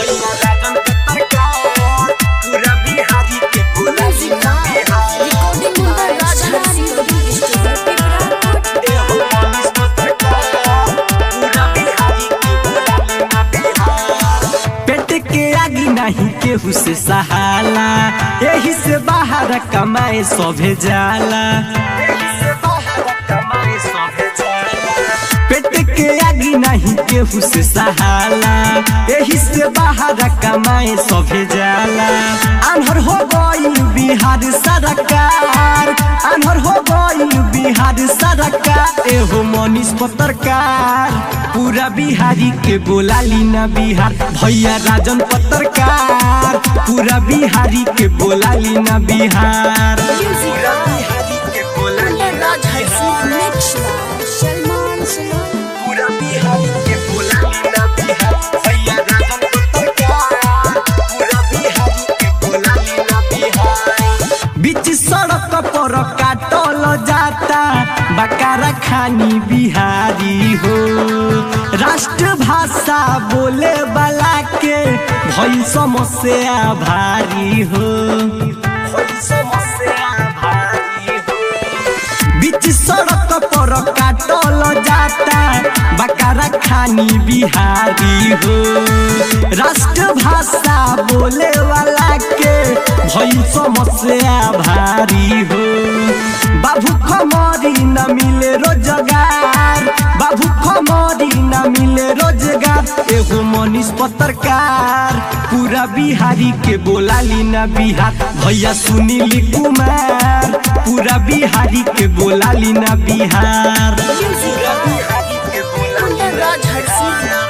भैया राजन पत्रकार पूरा बिहारी के बोलाली ना Bihar recording by Rajdhani recording studio Pipra एहो मनीष पत्रकार पूरा बिहारी के बोलाली ना बिहार पेट के आगी नहीं केहू से सहाला यही से बाहर कमाए सभे जाला यही से बाहर कमाए सभे जाला पेट के आगी नहीं केहू से सहाला यही से बाहर कमाए सभे जाला अनहर हो गई बिहार सरकार अनहर हो गई बिहार सरकार एहो मनीष पत्रकार पूरा बिहारी के बोलाली ना बिहार भैया राजन पत्रकार पूरा बिहारी के बोलाली ना बिहार पूरा बिहारी के बोलाली अंडर ना राज हर्षित बिहार मिक्स बाय सलमान सलाम पूरा बिहारी के बोलाली ना बिहार भैया राजन पत्रकार पूरा बिहारी के बोलाली ना बिहार बीच सड़क पर काटल जाता बकारा खानी बिहारी हो राष्ट्र भाषा बोले वाला के भई समस्या भारी हो भई समस्या भारी हो बीच सड़क पर काटल जाता बकारा खानी बिहारी हो राष्ट्र भाषा बोले वाला के भई समस्या भारी हो बाबू खमरी न मिले रोजगार बाबू खमरी न मिले रोजगार एगो मनीष पत्रकार पूरा बिहारी के बोलाली ना बिहार भैया सुनील कुमार पूरा बिहारी के बोलाली ना बिहार पूरा बिहारी के बोलाली अंडर ना राज हर्षित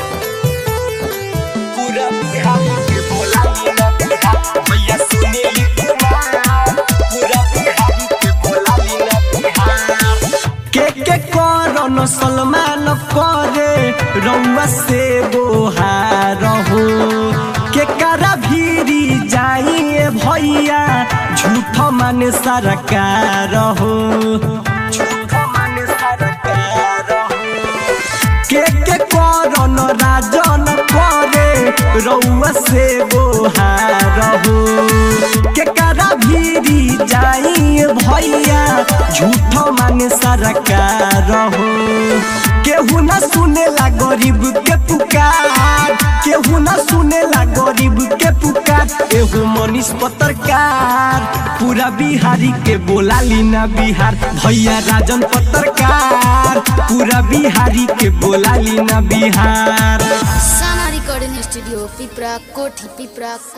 पूरा बिहारी के बोलाली ना बिहार भैया सुनील कुमार पूरा बिहारी के बोलाली ना बिहार के के करन सलमान करे रउआ से बोहार हो के करा भीरी जाइए भैया झूठ माने सरकार हो झूठ माने सरकार हो के के करन राजन करे रउआ से बोहार हो के करा भीरी जाई भैया झूठ माने सरकार हो केहू न सुनेला गरीब के पुकार केहू न सुनेला गरीब के पुकार एगो मनीष पत्रकार पूरा बिहारी के बोलाली ना बिहार भैया राजन पत्रकार पूरा बिहारी के बोलाली ना बिहार साना रिकॉर्डिंग स्टूडियो पिपरा कोठी पिपरा